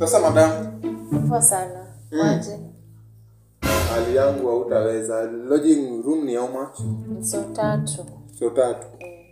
Sasa madam, Poa sana. Waje. hali yangu hautaweza. Lodging room ni how much? So tatu. So tatu.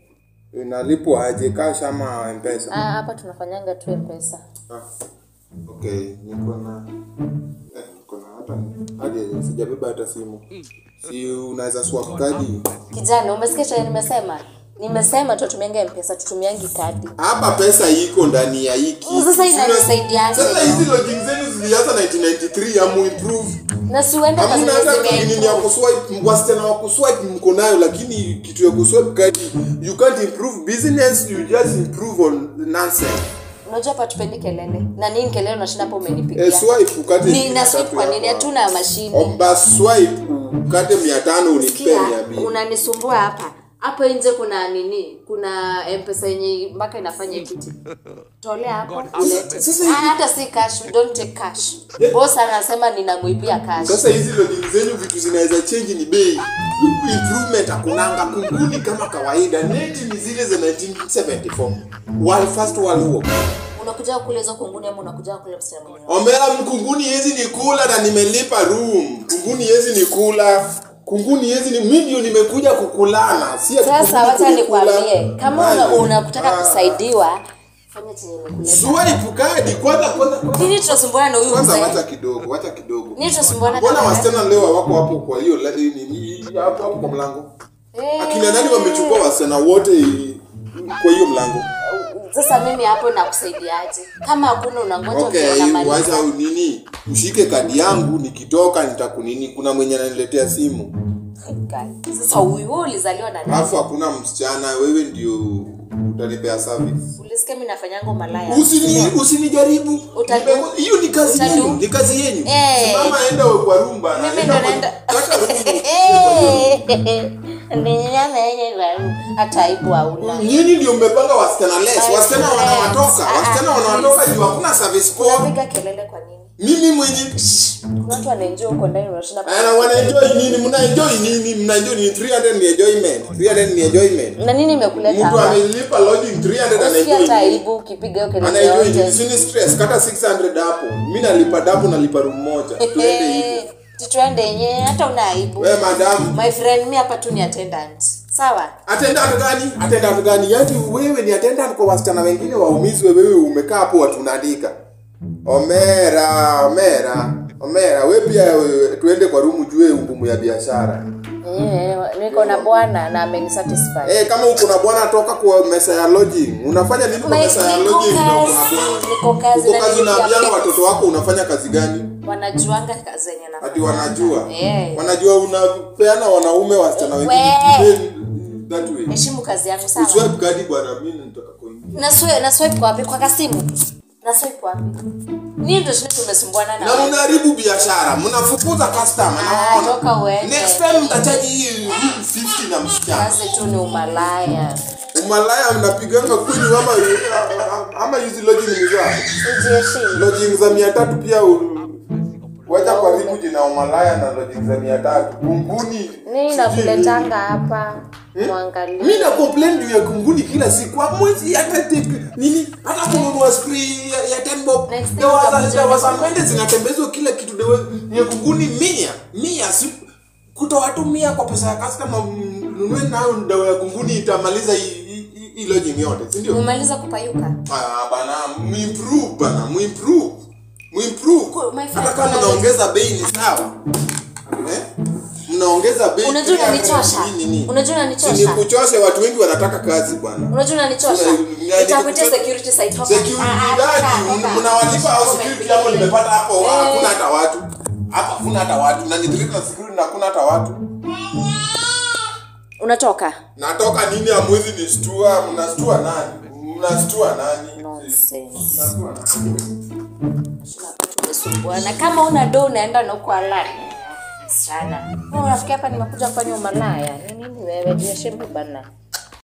Inalipwa aje cash ama mpesa? Ah, hapa tunafanyanga tu pesa. Ah. Okay, niko na eh, niko na hata hadi sijabeba hata simu. Si unaweza swap kadi? Kijana, umesikia chenye nimesema? Nimesema tutumiange mpesa, tutumiangi kadi. Hapa pesa iko ndani ya hiki. Sasa inanisaidiaje? Sasa hizi lodging zenu zilianza 1993 amu improve. Na si uende kwa Hamna zenye hata nini ya zimeimprove. kuswipe, wasichana wa kuswipe mko nayo, lakini kitu ya kuswipe kadi, you can't improve business, you just improve on nonsense. Unajua hapa tupendi kelele. Na nini kelele unashinda hapo umenipigia? Eh, swipe ukate Ni shilingi na swipe tatu kwa nini? hapa. Hatuna mashine. Omba swipe ukate 500 unipe Sikia, 200. unanisumbua hapa hapo nje kuna nini kuna mpesa yenye mpaka inafanya equity tolea hapo ulete. sasa Ah, hivi- hata si cash we don't take cash boss anasema ninamwibia cash Sasa hizi lodging zenyu vitu zinaweza change ni bei. Improvement hakunanga kunguni kama kawaida. Neti ni zile za 1974. World first world war. unakuja kule hizo kunguni ama unakuja kule msichana mwenyewe Omera kunguni yezi ni kula na nimelipa room. Kunguni yezi ni kula. Kunguni yezi ni mimi ndio nimekuja kukulana. Si ati sasa kunguni wacha kulikula. nikwambie kama una- Haya. unakutaka Ah. kusaidiwa fanya chenye nikuleta Swipe kadi kwanza kwanza kwanza. nini tunasumbuana na huyu Kwanza mzee wacha kidogo, wacha kidogo. nini tunasumbuana Mbona kama wasichana leo hawako hapo kwa hiyo la- nini hapo hapo kwa mlango? Eh, Akina nani wamechukua wasichana wote kwa hiyo mlango? sasa mimi hapo nakusaidiaje kama hakuna unangoja Okay, unamaliza. wacha nini? Mshike kadi yangu nikitoka nitakunini kuna mwenye ananiletea simu. Guy. Sasa huyu wewe ulizaliwa na nani? Alafu hakuna msichana, wewe ndio utanipea service. Ulisikia mimi nafanyanga malaya. Usini usinijaribu. Utadu- Nimego- Hiyo ni kazi Utadu- yenu, ni kazi yenu. Eh. Simama enda kwa room bana. Mimi Enda ndo kwa- naenda. Kata room. hata aibu hauna. Nyinyi ndio mmepanga wasichana less. Wasichana Wasichana less. wanawatoka. Ah, Wasichana ah, wanawatoka please. juu hakuna service call. Unapiga kelele kwa nini? Mimi mwenye Kuna watu wanaenjoy huko ndani unashinda ana wanaenjoy nini? Mnaenjoy nini? Mnaenjoy ni 300 ni enjoyment. 300 ni enjoyment. na nini imekuleta Mtu hapa? amelipa lodging 300 Usikia anaenjoy. hata nini? aibu ukipiga hiyo kelele Anaenjoy nini? yote. Sini stress. Kata 600 hapo. Mimi nalipa dabu nalipa room moja. Tuende hivyo. Tutuende yenyewe hata una aibu. Wewe madam, My friend, mi hapa tu ni attendant. Sawa? attendant gani? Attendant gani? Yaani wewe ni attendant kwa wasichana wengine waumizwe, wewe umekaa hapo watunaandika. Omera, Omera, Omera, wewe pia wewe, tuende kwa room jue ngumu ya biashara. Eh, niko na bwana na amenisatisfy. Eh, kama uko na bwana toka kwa mesa ya lodging. Unafanya nini kwa My- mesa ya niko lodging na uko na kazi, bwana? niko kazi Uko na kazi nilipia unaambiana pesa. watoto wako unafanya kazi gani? Wanajuanga kazi yenye nafanya. Ati wanajua. Eh. Wanajua unapeana wanaume wasichana wengine. We. That way. Heshimu kazi yangu sawa? Uswipe kadi bwana, mimi nataka kuingia. Na swipe na swipe kwa wapi? Kwa kasimu. Na swipe kwa wapi? Nini ndio shida tumesumbuana na Na wewe? mnaharibu biashara, mnafukuza customer. Ah, naona. toka uende. Next time mtachaji hii room 50 na msichana. Kazi tu ni umalaya. Umalaya mnapiganga kweli ama ama hizi lodging ni za Ujiheshimu. lodging za 300 pia u- wacha karibu jina umalaya na lodging za 300. Kunguni. Nini nakuletanga hapa? Mwangalie. Mimi na complain juu ya kunguni kila siku. Kwa mwezi hata take nini? Hata kununua spray ya, ya 10 bob. Next time Dawa za utakuja dawa za kununua. mende zinatembezwa kila kitu dawa ya kunguni mia. Mia si kutoa tu mia kwa pesa ya customer mnunue nayo dawa ya kunguni itamaliza hii- hii hii- hii lodging yote, si ndio? Umemaliza kupayuka? Ah bana, muimprove bana, muimprove. Muimprove. Ku- my friend, Hata kama kuna- mnaongeza bei ni sawa. Eh? Mnaongeza bei. Unajua 300 unanichosha. nini, nini? Unajua Si unanichosha. nikuchoshe, watu wengi wanataka kazi bwana. Unajua unanichosha. Sasa, ya, Nitakuitia nikuchosha- security site toka. Security Ah, ah, gani? toka, toka. Mnawalipa au Toka, security toka. hapo nimepata hapo Eh. hakuna hata watu. Hapa hakuna hata watu. Na nitrika na security na hakuna hata watu. Unatoka? Natoka nini amwezi nistua? Mnastua nani? Mnastua nani? Nonsense. Mnastua nani? Tumesumbuana. Kama una do unaenda na uko alani. Sana. Wewe unafikia hapa nimekuja kufanya umalaya. Ni nini wewe? Jiheshimu bana.